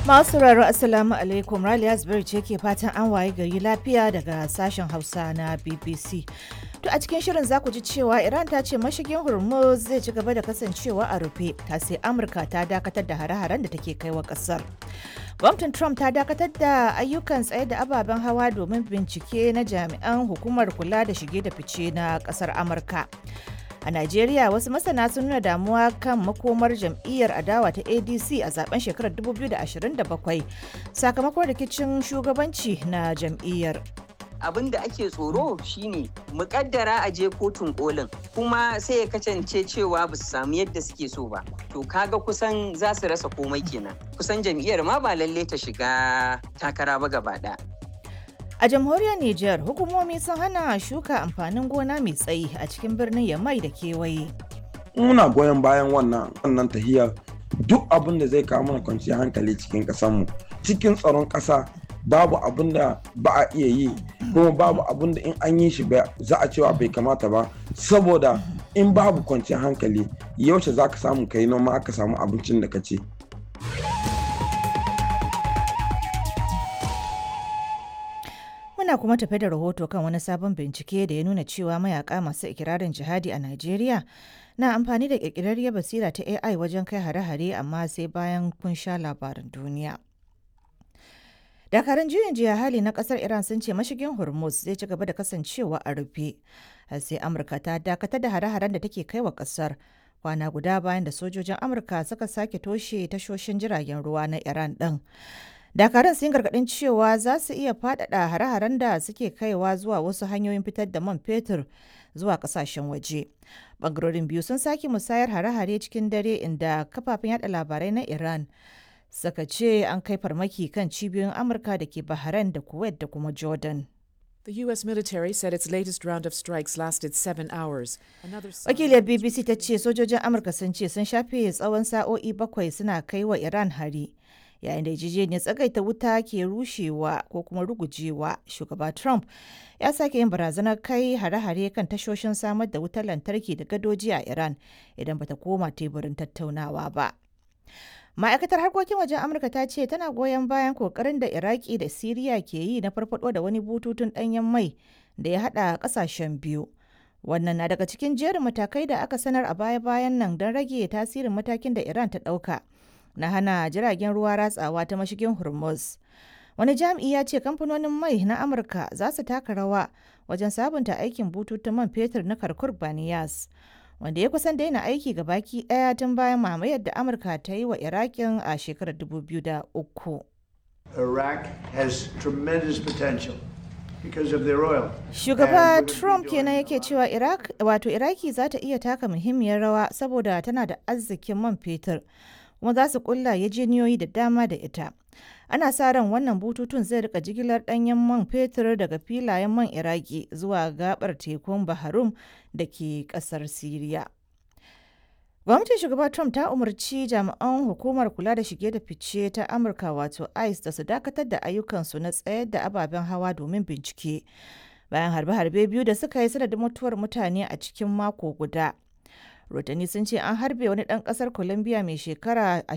Masu sauraro Assalamu alaikum Raliya Asbir ce ke fatan an waye gari lafiya daga sashen Hausa na BBC. To a cikin shirin za ku ji cewa Iran ta ce mashigin Hormuz zai ci gaba da kasancewa a rufe ta sai Amurka ta dakatar da hare-haren da take kai wa kasar. Gwamnatin Trump ta dakatar da ayyukan tsaye da ababen hawa domin bincike na jami'an hukumar kula da shige da fice na kasar Amurka. A Najeriya wasu masana sun nuna damuwa kan makomar jam'iyyar adawa ta ADC a zaben shekarar 2027 sakamakon rikicin shugabanci na jam'iyyar. abin da ake tsoro shine mukaddara a je kotun kolin kuma sai ya kasance cewa ba su samu yadda suke so ba to kaga kusan za su rasa komai kenan kusan jam'iyyar ma ba lalle ta shiga takara ba gaba ɗaya. A jamhuriyar Nijar, hukumomi sun hana shuka amfanin gona mai tsayi a cikin birnin Yamai da kewaye. Muna goyon bayan wannan wannan tahiyar duk abin da zai kawo mana kwanciyar hankali cikin ƙasarmu cikin tsaron ƙasa babu abin da ba a iya yi kuma babu abin da in an yi shi za a cewa bai kamata ba saboda in babu kwanciyar hankali yaushe za ka samu kai noma aka samu abincin da ka ce. Muna kuma tafe da rahoto kan wani sabon bincike da ya nuna cewa mayaka masu ikirarin jihadi a Najeriya na amfani da ƙirƙirarriyar basira ta AI wajen kai hare-hare amma sai bayan kun sha labaran duniya. dakarun juyin jiya hali na kasar iran sun ce mashigin hormuz zai ci gaba da kasancewa a rufe har sai amurka ta dakatar da hare-haren da take kai wa kasar kwana guda bayan da sojojin amurka suka sake toshe tashoshin jiragen ruwa na iran din dakarun sun gargadin cewa za su iya faɗaɗa hare-haren da suke kaiwa zuwa wasu hanyoyin fitar da man fetur zuwa kasashen waje bangarorin biyu sun sake musayar hare-hare cikin dare inda kafafen yada labarai na iran suka ce an kai farmaki kan cibiyoyin amurka da ke bahrain da kuwait da kuma jordan The U.S. military said its latest round of strikes lasted seven hours. Wakiliyar BBC ta ce sojojin Amurka sun ce sun shafe tsawon sa'o'i bakwai suna kai wa Iran hari. Yayin da yarjejeniyar tsagaita wuta ke rushewa ko kuma rugujewa, shugaba Trump ya sake yin barazanar kai hare-hare kan tashoshin samar da wutar lantarki da gadoji a Iran idan bata koma teburin tattaunawa ba. ma'aikatar harkokin wajen amurka ta ce tana goyon bayan kokarin da iraki da siriya ke yi na farfado da wani bututun danyen mai da ya hada kasashen biyu wannan na daga cikin jerin matakai da aka sanar a baya-bayan nan don rage tasirin matakin da iran ta dauka na hana jiragen ruwa ratsawa ta mashigin hormuz wani jami'i ya ce kamfanonin mai na amurka za su taka rawa wajen sabunta aikin bututun man fetur na karkur baniyas wanda ya kusan daina aiki ga baki daya tun bayan mamayar da amurka ta yi wa irakin a shekarar 2003 Iraq has tremendous potential because of their oil. shugaba trump kenan yake cewa iraq wato iraki za ta iya taka muhimmiyar rawa saboda tana da arzikin man fetur kuma za su kulla yajeniyoyi da dama da ita ana sa ran wannan bututun zai rika jigilar danyen man fetur daga filayen man iraki zuwa gabar tekun baharum da ke kasar siriya gwamnatin shugaba trump ta umarci jami'an hukumar kula da shige da fice ta amurka wato ice da su dakatar da ayyukansu na tsayar da ababen hawa domin bincike bayan harbe-harbe biyu da suka yi sanadin mutuwar mutane a cikin mako guda rotani sun ce an harbe wani ɗan ƙasar colombia mai shekara